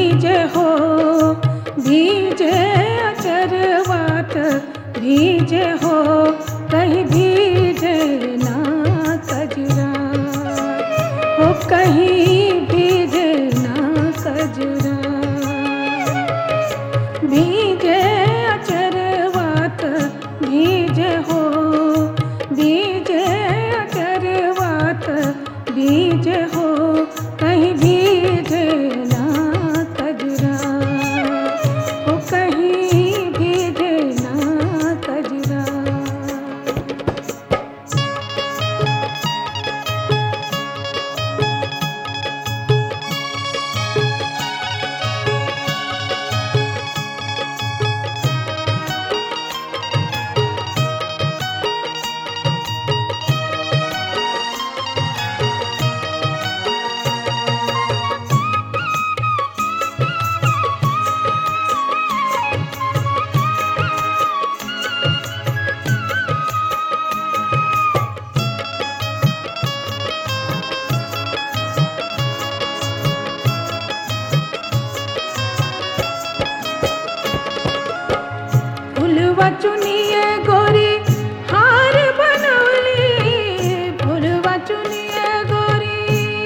भीजे हो भीजे अचरवात भीजे हो कहीं भीजे ना कजरा हो कहीं भीजे ना कजरा भीजे अचरवात भीजे हो भीजे अचरवात भीजे हो कहीं भीजे ना कजरा हो कहीं भीजे ना कजरा फुलवा चुनिए गोरी हार बनवली फुलवा चुनिए गोरी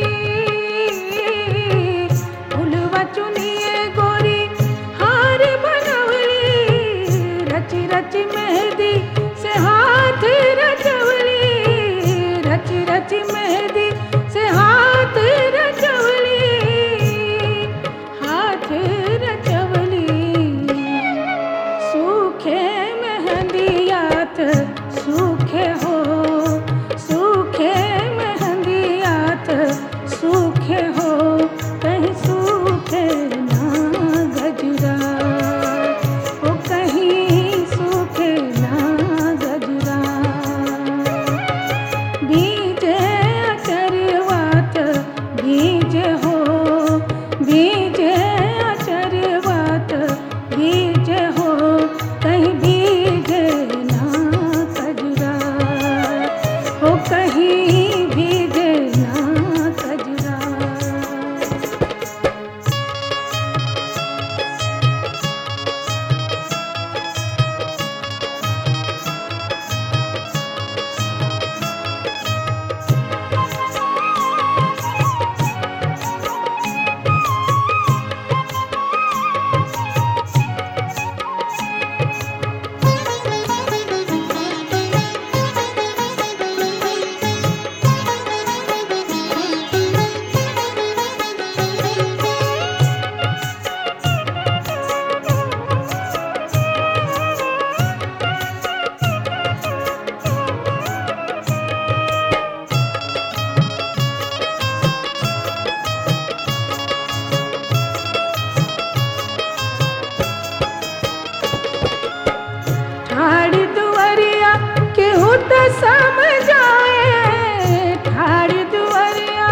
फुलवा चुनिए गोरी हार बनवली रची रची मेहंदी से हाथ रचवली रची रची मेहंदी से हाथ रचवली हाथ रचवली सूखे मेहंदियात सूखे हो सूखे मेहंदियात सूखे हो कहीं सूखे ना गजरा ओ कहीं सूखे ना गजरा बीजे अचरवात बीजे हो बीजे अचरवात बीजे हो कहीं बीजे ना कजरा हो कहीं बीजे ना कजरा ठाड़ी दुआरिया केहू त समझाए ठाड़ी दुआरिया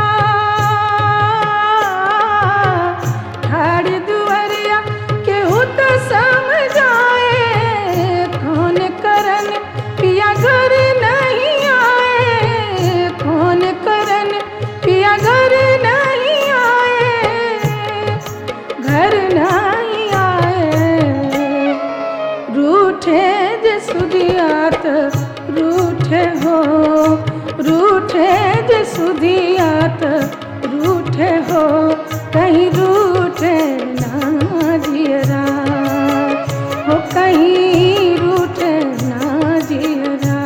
ठाड़ी दुआरिया केहू त समझाए कौन करन पिया घर नहीं आए कौन करन पिया घर नहीं आए घर नहीं आए रूठे जे सुदियात रूठे हो रूठे जे सुदियात रूठे हो कहीं रूठे ना जियरा हो कहीं रूठे ना जियरा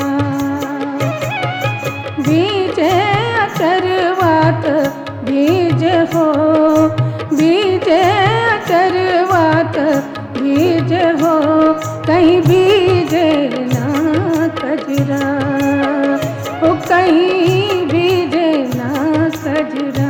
बीजे अचरवात बीज हो बीजे अचरवात बीज हो कहीं बीजे ना कजरा हो कहीं बीजे ना कजरा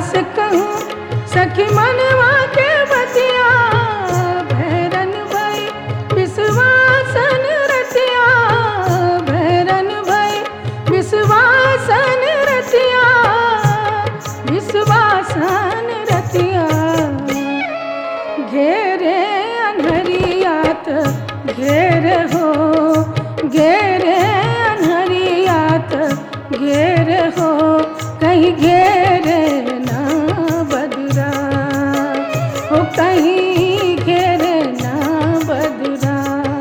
से कहूँ सखी मनवा के बतिया भैरन भाई विश्वासन रतिया भैरन भाई विश्वासन रतिया विश्वासन रतिया घेरे अनहरियात घेर हो घेरे अनहरियात घेर हो कहीं घेरे ना बदरा हो कहीं घेरे ना बदरा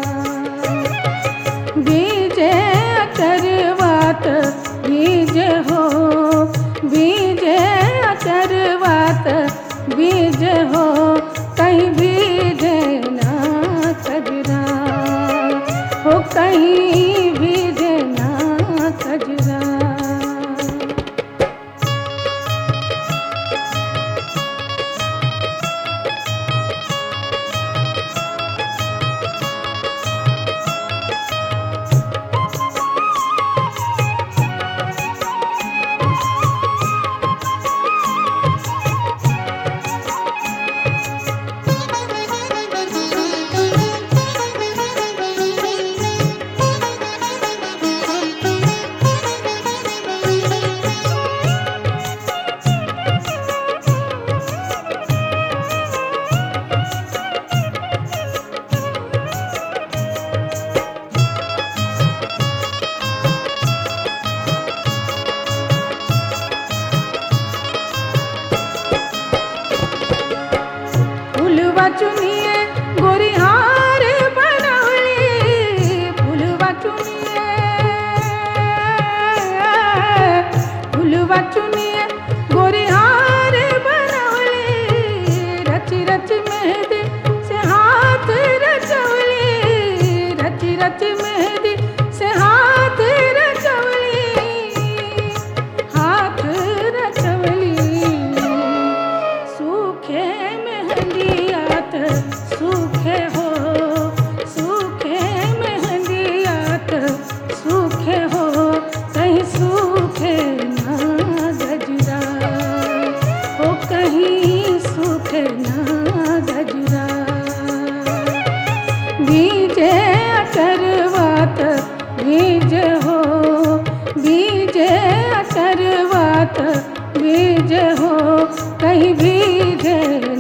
बीजे अचरवात बीज हो बीजे अचरवात बीज हो कहीं बीज ना कजरा हो कहीं बीज ना कजरा फुलवा चुनिए गोरी हार बनवली फुलवा चुनिए फुलवा चुनिए गोरी हार बनवली रच रच मेहंदी से हाथ रचवली रच रच मेहंदी से हाथ रचवली हाथ रचवली सूखे मेहंदियात सूखे हो सूखे मेहंदियात सूखे हो कहीं सूखे ना गजरा हो कहीं सूखे ना गजरा बीजे अचरवात बीज हो बीजे अचरवात बीज हो कहीं बीजे